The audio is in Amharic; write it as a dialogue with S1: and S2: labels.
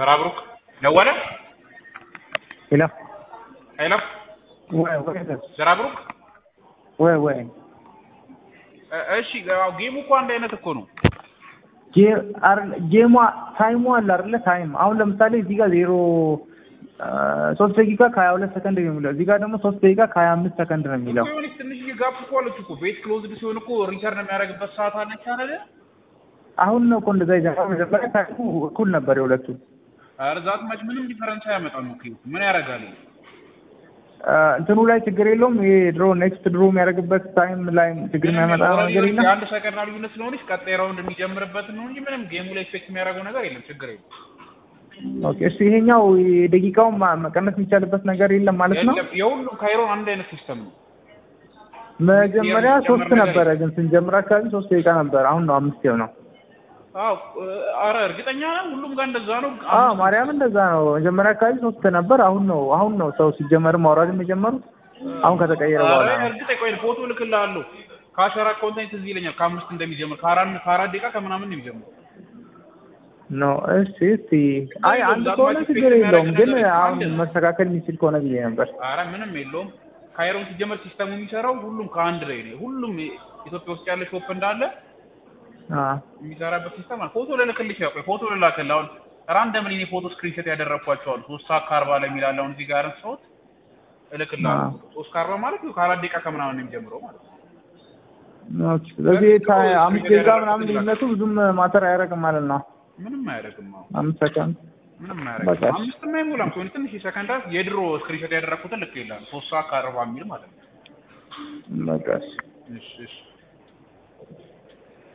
S1: ዘራብሩክ ደወለ
S2: ሄሎ
S1: ሄሎ
S2: ወይ ወይ
S1: ዘራብሩክ
S2: ወይ ወይ
S1: እ- እሺ ያው ጌሙ እኮ አንድ አይነት እኮ ነው።
S2: ጌ- አይደለ- ጌሟ ታይሙ አለ አይደለ? ታይም አሁን ለምሳሌ እዚህ ጋር ዜሮ ሶስት ደቂቃ ከሀያ ሁለት ሰከንድ ነው የሚለው እዚህ ጋር ደግሞ ሶስት ደቂቃ ከሀያ አምስት ሰከንድ ነው የሚለው
S1: የሆነች ትንሽዬ ጋፕ እኮ አለች እኮ ቤት ክሎዝድ ሲሆን እኮ ሪተርን የሚያደርግበት ሰዓት አለች አይደለ?
S2: አሁን ነው እኮ እንደዛ ይጀምራል። መጀመሪያ ታይሙ እኩል ነበር የሁለቱ።
S1: ኧረ ዛት ማች ምንም ዲፈረንስ አያመጣም እኮ ምን ያደርጋል?
S2: አ፣ እንትኑ ላይ ችግር የለውም። ይሄ ድሮ ኔክስት ድሮ የሚያደርግበት ታይም ላይ ችግር የሚያመጣ ነገር የለም።
S1: የአንድ ሰከንድ ልዩነት ስለሆነች ቀጣይ ራውንድ የሚጀምርበትን ነው እንጂ ምንም ጌሙ ላይ ኤፌክት የሚያደርገው ነገር የለም። ችግር የለም።
S2: ኦኬ እሱ ይሄኛው የደቂቃውን ማ- መቀነስ የሚቻልበት ነገር የለም ማለት ነው።
S1: የለም፣ የሁሉም ካይሮን አንድ አይነት ሲስተም ነው።
S2: መጀመሪያ
S1: የሚጨመር
S2: ሶስት
S1: ነገር
S2: ነበረ፣ ግን ስንጀምር አካባቢ ሶስት ደቂቃ ነበር። አሁን ነው አምስት ነው።
S1: አዎ አረ እርግጠኛ ነህ? ሁሉም ጋር እንደዛ ነው።
S2: አዎ ማርያም እንደዛ ነው። መጀመሪያ አካባቢ ሶስት ነበር። አሁን ነው አሁን ነው ሰው ሲጀመር ማውራትም የጀመሩት አሁን ከተቀየረ በኋላ
S1: አረ
S2: ነው።
S1: እርግጠኛ ቆይ ፎቶ እልክልሃለሁ። ከአሸራ ኮንቴንት እዚህ ይለኛል ከአምስት እንደሚጀምር ከአራት ከአራት ደቂቃ ከምናምን ነው የሚጀምረው።
S2: ኖ እሺ እስቲ አይ አንድ ከሆነ ችግር የለውም፣ ግን አሁን መስተካከል የሚችል ከሆነ ብዬ ነበር።
S1: አረ ምንም የለውም። ካይሮን ሲጀመር ሲስተሙ የሚሰራው ሁሉም ከአንድ ላይ ነው። ሁሉም ኢትዮጵያ ውስጥ ያለ ሾፕ እንዳለ
S2: አ
S1: የሚሰራበት ሲስተም አለ። ፎቶ ልልክልህ ይችላል። ቆይ ፎቶ ልላክልህ። አሁን ራንደምሊ እኔ ፎቶ ስክሪንሾት ያደረግኳቸው አሉ። ሶስት ሰዓት ከአርባ ላይ የሚላል አሁን እዚህ ጋር ሰውት እልክልሃለሁ።
S2: አዎ።
S1: ሶስት ከአርባ ማለት ከአራት ደቂቃ ከምናምን ነው የሚጀምረው ማለት ነው።
S2: ኦኬ ስለዚህ ታ- አምስት ደቂቃ ምናምን ልዩነቱ ብዙም ማተር አያደርግም ማለት ነው።
S1: ምንም አያደርግም። አሁን
S2: አምስት ሰከንድ
S1: ምንም
S2: በቃ
S1: አያደርግም። አምስትም አይሞላም። ከሆነ ትንሽ ሰከንዳት የድሮ ስክሪንሾት ያደረግኩትን ልክ ይላል ሶስት ሰዓት ከአርባ የሚል ማለት ነው።
S2: በቃ እሺ።
S1: እሺ እሺ